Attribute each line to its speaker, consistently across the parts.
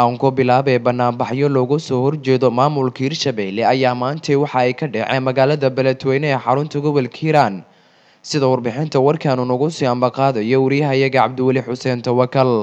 Speaker 1: aan ku bilaabay banaanbaxyo loogu soo horjeedo maamulka hirshabelle ayaa maantay waxa ay ka dhaceen magaalada beledweyne ee xarunta gobolka hiiraan sida warbixinta warkaanu nagu sii ambaqaadayo wariyahayaga cabdiweli xuseen tawakal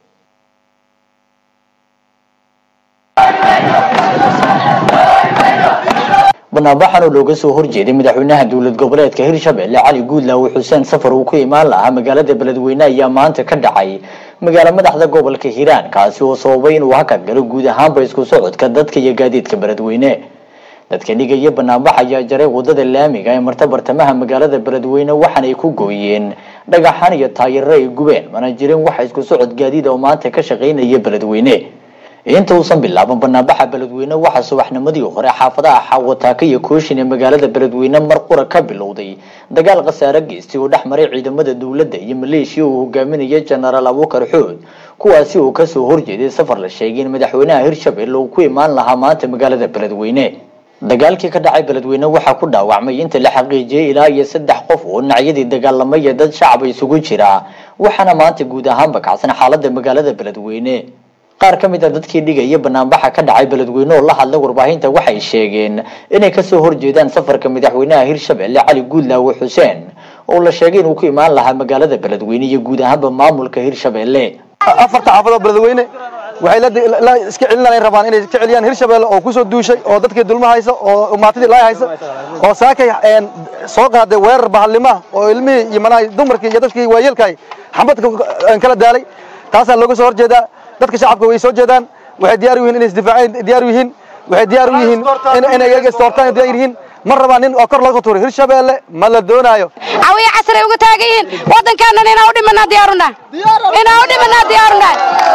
Speaker 2: banaanbaxan oo looga soo horjeeday madaxweynaha dowlad goboleedka hirshabelle cali guudlaawe xuseen safar uu ku imaan lahaa magaalada beledweyne ayaa maanta ka dhacay magaalo madaxda gobolka hiiraan kaasi oo sababay inuu hakad galo guud ahaanba isku socodka dadka iyo gaadiidka beledweyne dadka dhigaya banaanbax ayaa jaray wadada laamiga ee marta bartamaha magaalada beledweyne waxaanay ku gooyeen dhagaxan iyo taayaro ay gubeen mana jirin waxa isku socod gaadiid oo maanta ka shaqaynaya beledweyne inta uusan bilaaban banaanbaxa beledweyne waxaa subaxnimadii hore xaafadaha xaawataaka iyo kooshin ee magaalada beledweyne mar qura ka bilowday dagaal khasaare geystay oo dhex maray ciidamada dowladda iyo maleeshiya uu hogaaminaya jenaraal abuukar xood kuwaasi oo kasoo horjeeday safar la sheegay in madaxweynaha hirshabelle uu ku imaan lahaa maanta magaalada beledweyne dagaalkii ka dhacay beledweyne waxaa ku dhaawacmay inta la xaqiijiyay ilaa iyo saddex qof oo dhinacyadii dagaalamay ee dad shacaba isugu jira waxaana maanta guud ahaanba kacsan xaalada magaalada beledweyne qaar ka mid a dadkii dhigaya banaanbaxa ka dhacay beledweyne oo la hadlay warbaahinta waxay sheegeen inay kasoo horjeedaan safarka madaxweynaha hirshabelle cali guudlaawe xuseen oo la sheegay inuu ku imaan lahaa magaalada beledweyne iyo guud ahaanba maamulka hirshabelle
Speaker 3: afarta xaafadoo beledweyne waxay la iska celinay rabaan inay iska celiyaan hirshabelle oo kusoo duushay oo dadkii dulma haysa oo maatidii laay haysa oo saakay soo qaaday weerar bahalnimoah oo ilmihii iyo manaha dumarkii iyo dadkii waayeelkaay xambadka kala daalay taasaa looga soo horjeedaa dadka shacabka way soo jeedaan waxay diyaar u yihiin inay isdifaaceen diyaar u yihiin waxay diyaar u yihiin inay iyaga istoortaan diyaar yihiin ma rabaan nin oo kor laga tuuray hirshabelle ma la doonaayo
Speaker 4: cawiya casray uga taagan yihiin waddankaanan inaan u dhimanaa diyaaruna inaan u dhimanaa diyaaruna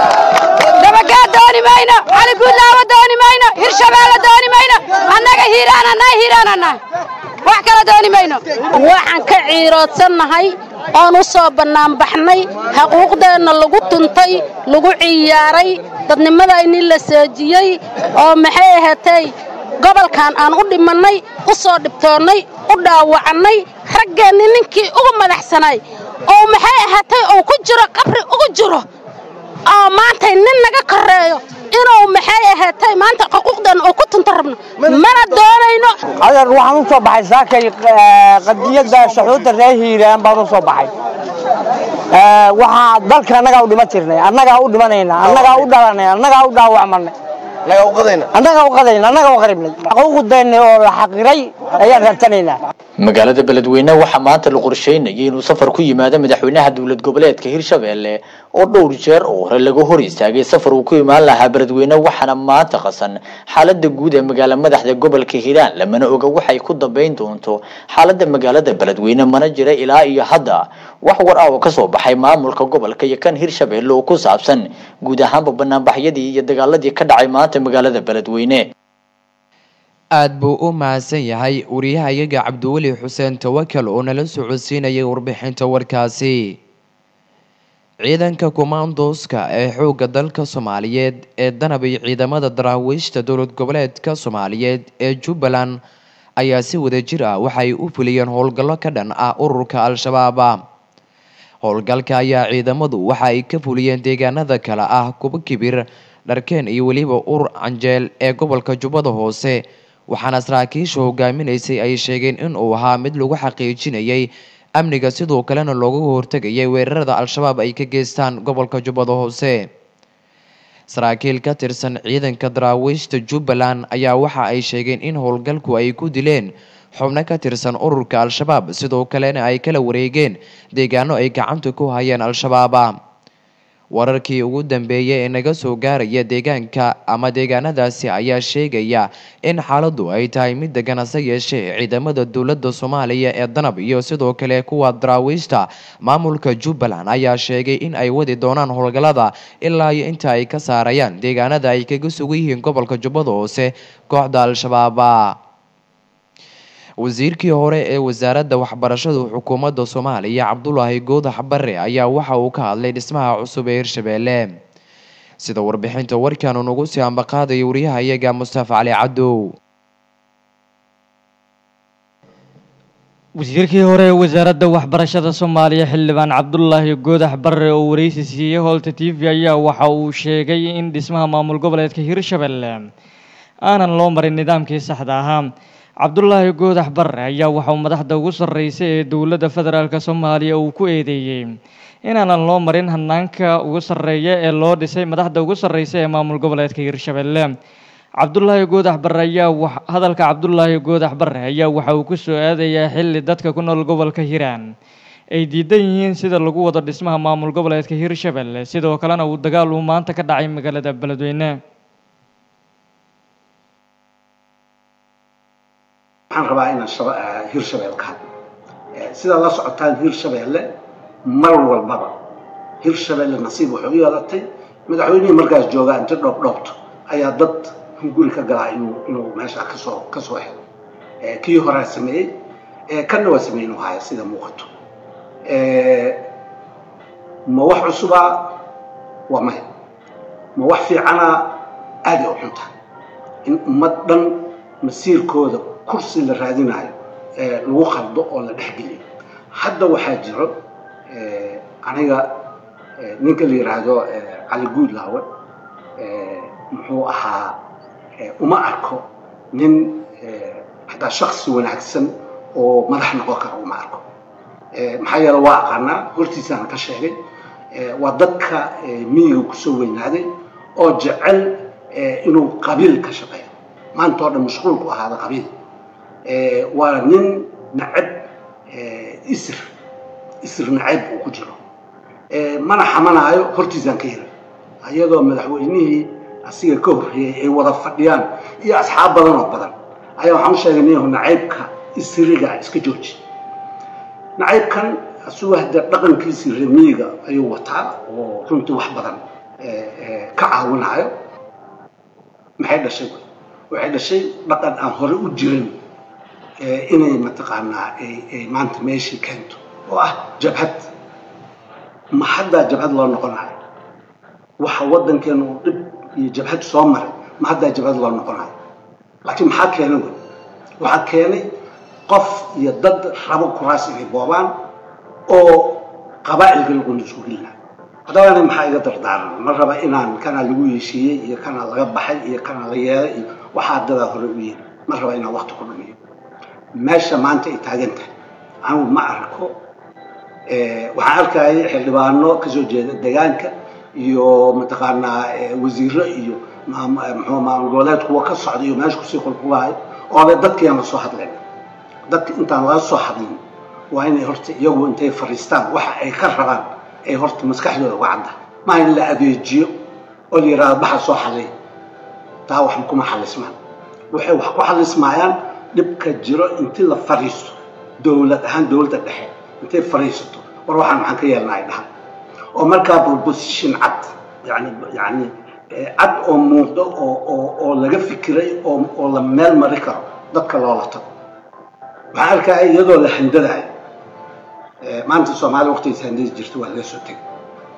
Speaker 4: dabagaa dooni mayno cali guudlaawa dooni mayno hirshabelle dooni mayno annaga hiiraan annaga hiiraan annaga wax kala dooni mayno
Speaker 5: waxaan ka ciiroodsannahay oon u soo bannaanbaxnay xuquuqdeenna lagu tuntay lagu ciyaaray dadnimadayni la seejiyey oo maxay ahaatay gobolkan aan u dhimannay u soo dhibtoonnay u dhaawacannay raggeenni ninkii ugu madaxsanay oo maxay ahaatay uu ku jiro qabri ugu jiro oo maantay nin naga korreeyo inuu maxay ahaatay maanta xuquuqdeenna uu ku tunto rabno mana doonayno
Speaker 6: adeer waxaan u soo baxay saakay qadiyadda saxuudda reer hiiraan baan u soo baxay waxaa dalka annagaa u dhiman jirnay annagaa u dhimanayna annagaa u dhalanay annagaa u dhaawacmanay annagaa u qadayna annagaa u qaribnay xuquuqdeenna oo la xaqiray ayaan raabtanaynaa
Speaker 2: magaalada beledweyne waxaa maanta la qorsheynayay inuu safar ku yimaado madaxweynaha dowlad goboleedka hirshabelle oo dhowr jeer oo hore laga hor istaagay safar uu ku imaan lahaa beledweyne waxaana maanta qasan xaalada guud ee magaala madaxda gobolka hiiraan lamana oga waxay ku dambeyn doonto xaalada magaalada beledweyne mana jira ilaa iyo hadda wax war ah oo kasoo baxay maamulka gobolka iyo kan hirshabelle oo ku saabsan guud ahaanba banaanbaxyadii iyo dagaaladii ka dhacay maanta magaalada beledweyne
Speaker 1: aada buu u mahadsan yahay wariyahayaga cabdiweli xuseen tawakal oo nala socodsiinayay warbixinta warkaasi ciidanka kumaandooska ee xoogga dalka soomaaliyeed ee danab iyo ciidamada daraawiishta dowlad goboleedka soomaaliyeed ee jubbaland ayaa si wadajir ah waxay u fuliyeen howlgallo ka dhan ah ururka al-shabaab howlgalka ayaa ciidamadu waxa ay ka fuliyeen deegaanada kale ah kuba kibir dharkeen iyo weliba urur canjeel ee gobolka jubbada hoose waxaana saraakiisha hogaaminaysay ay sheegeen in uu ahaa mid lagu xaqiijinayay amniga sidoo kalena looga hortegayay weerarada al-shabaab ay ka geystaan gobolka jubbada hoose saraakiil ka tirsan ciidanka daraawiishta jubbaland ayaa waxa ay sheegeen in howlgalku ay ku dileen xubno ka tirsan ururka al-shabaab sidoo kalena ay kala wareegeen deegaano ay gacanta ku hayeen al-shabaab wararkii ugu dambeeyay ee naga soo gaaraya deegaanka ama deegaanadaasi ayaa sheegaya in xaaladdu ay tahay mid degan hase yeeshee ciidamada dowladda soomaaliya ee danab iyo sidoo kale kuwa daraawiishta maamulka jubbaland ayaa sheegay in ay wadi doonaan howlgallada ilaa iyo inta ay ka saarayaan deegaanada ay kaga sugan yihiin gobolka jubbada hoose kooxda al-shabaab wasiirkii hore ee wasaaradda waxbarashada xukuumadda soomaaliya cabdulaahi goodax bare ayaa waxa uu ka hadlay dhismaha cusub ee hirshabeelle sida warbixinta warkaanu nagu sii ambaqaadaya wariyaha iyaga mustafa cali cadow
Speaker 7: wasiirkii hore ee wasaaradda waxbarashada soomaaliya xildhibaan cabdulaahi goodax barre oo wareysi siiyey hoolta t v ayaa waxa uu sheegay in dhismaha maamul goboleedka hirshabelle aanan loo marin nidaamkii saxda ahaa cabdulaahi goodax barre ayaa waxa uu madaxda ugu sarreysa ee dowladda federaalk soomaaliya uu ku eedeeyey inaanan loo marin hanaanka ugu sarreeya ee loo dhisay madaxda ugu sarreysa ee maamul goboleedka hirshabelle cabdulaahi goodax barre ayaa hadalka cabdulaahi goodax barre ayaa waxa uu ku soo aadayaa xilli dadka ku nool gobolka hiiraan ay diidan yihiin sida lagu wado dhismaha maamul goboleedka hirshabelle sidoo kalena uu dagaal uu maanta ka dhacay magaalada beledweyne
Speaker 8: waxaan rabaa inaan hirshabelle ka hadlo sidaa la socotaan hirshabelle mar walbaba hirshabelle nasiib waxay u yeelatay madaxweynihii markaas joogaa inta dhoobdhoobto ayaa dad guri ka galaa inuu inuu meesha kasoo kasoo helo kii horaa sameeyey kanna waa sameeyey inuu haya sida muuqato ma wax cusubaa waa maya ma wax fiicanaa aaday u xunta in ummad dhan masiirkooda kursi la raadinayo lagu qaldo oo la dhexgeliyo hadda waxaa jiro aniga ninka la yidhaahdo cali guudlaawe muxuu ahaa uma arko nin hataa shaksi wanaagsan oo madax noqon kara uma arko maxaa yeele waa aqaanaa hortiisaan ka sheegay waa dadka miyiga kusoo weynaaday oo jecel inuu qabiil ka shaqeeyo maanta oo dhan mashquulku ahaada qabiil waa nin nacab isr isr nacayb uu ku jiro mana xamanaayo hortiisaan ka helay iyadoo madaxweynihii asiga ka horreeyey ay wada fadhiyaan iyo asxaab badan oo badan ayaa waxaan u sheegay ninyahu nacaybka isriga iska jooji nacaybkan asugu hadda dhaqankiisii remiyiga ayuu wataa oo runtii wax badan ka caawinayo maxay dhashay waxay dhashay dhaqan aan hore u jirin inay mataqaanaa ay maanta meeshii keento oo ah jabhad ma haddaa jabhad loo noqonayo waxa waddankeena uu dhib iyo jabhad soo maray ma haddaa jabhad loo noqonayo laakiin maxaa keenay wey waxaa keenay qof iyo dad rabo kuraas inay boobaan oo qabaa'ilka lagu masuulina haddaba ani maxaa iga dardaaran ma raba inaan kana lagu heshiiyey iyo kana laga baxay iyo kana la yeelay iyo waxaa dadaa hore u yeeli ma raba inaan wakti ku dhumiyo meesha maanta ay taagan tahay anigu ma arko waxaan arkayay xildhibaano kasoo jeeda deegaanka iyo mataqaanaa wasiiro iyo muxuu maamul goboleed kuwa ka socda iyo meesha kusii qulqulaayo oobe dadkiiaan la soo hadlayn dadka intaan laga soo hadlin waa inay horta iyagu intay fariistaan waxa ay ka rabaan ay horta maskaxdooda uga cadda maaha in la adeejiyo oo la yidhahdo baxa soo xallay taa wax kuma xallismaan waxay wax ku xallismaayaan dhibka jiro intii la fariisto dowlad ahaan dowladda dhexe intay fariisato war waxaan maxaan ka yeelnaa ay dhahan oo markaa proposition cad yani yani cad oo muuqdo oo oo oo laga fikiray oo oo la meel mari karo dadka loola tago waxaan arkaya iyadoo la handadayo maanta soomaaliya waqtigiisa handadi jirta waa laga soo tegay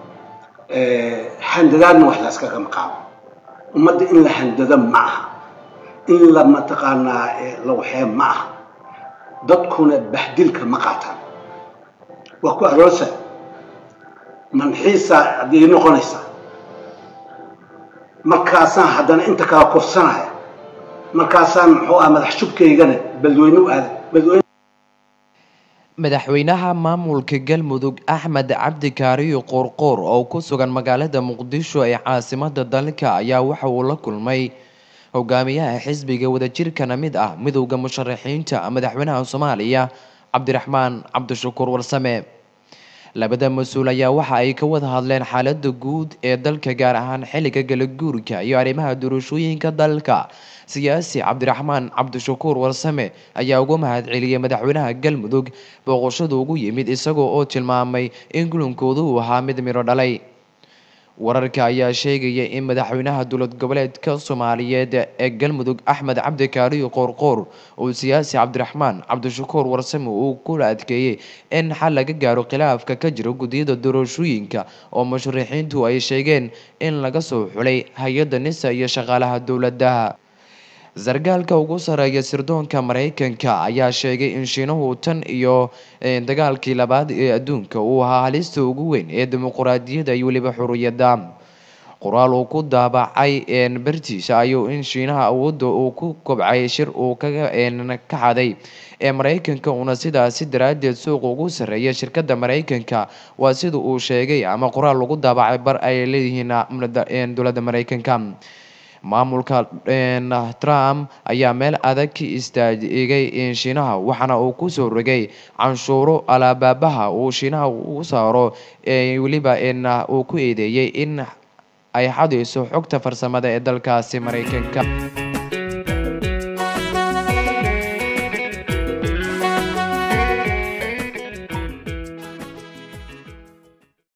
Speaker 8: handadaadna wax layskaga maqaabo ummadda in la handado ma aha in la mataqaanaa la waxee ma aha dadkuna bahdilka ma qaataan waa ku aroosa manxiisa haddii noqonaysaa markaasaan haddana inta kala kufsanaya markaasaan muxuu ah madax shubkaygana beledweyne u aaday beledweyne
Speaker 1: madaxweynaha maamulka galmudug axmed cabdi kaariyo qoorqoor oo ku sugan magaalada muqdisho ee caasimada dalka ayaa waxa uu la kulmay hogaamiyaha xisbiga wadajirkana mid ah midowda musharaxiinta madaxweynaha soomaaliya cabdiraxmaan cabdishakuur warsame labada mas-uul ayaa waxa ay ka wada hadleen xaalada guud ee dalka gaar ahaan xilliga galaguurka iyo arrimaha doorashooyinka dalka siyaasi cabdiraxmaan cabdishakuur warsame ayaa ugu mahad celiyey madaxweynaha galmudug booqashadu ugu yimid isagoo oo tilmaamay in kulankoodu uu ahaa mid midho dhalay wararka ayaa sheegaya in madaxweynaha dowlad goboleedka soomaaliyeed ee galmudug axmed cabdi kaariyo qoorqoor uu siyaasi cabdiraxmaan cabdishakuur warsame uu kula adkeeyey in xal laga gaaro khilaafka ka jira guddiyada doorashooyinka oo musharixiintu ay sheegeen in laga soo xulay hay-adda nisa iyo shaqaalaha dowladaha sargaalka ugu sareeya sirdoonka maraykanka ayaa sheegay in shiinuhu tan iyo dagaalkii labaad ee adduunka uu ahaa halista ugu weyn ee dimuquraadiyadda iyo weliba xuriyadda qoraal uu ku daabacay bartiisa ayuu in shiinaha awoodda uu ku kobcay shir uu kaga ka xaday ee maraykanka uuna sidaasi daraaddeed suuq ugu sarreeya shirkadda maraykanka waa sida uu sheegay ama qoraal lagu daabacay bar ay leeyihiin dowladda maraykanka maamulka trump ayaa meel adag ka istaagay shiinaha waxaana uu kusoo rogay canshuuro alaababaha uu shiinaha u saaro weliba uu ku eedeeyey in ay xadayso xogta farsamada ee dalkaasi maraykanka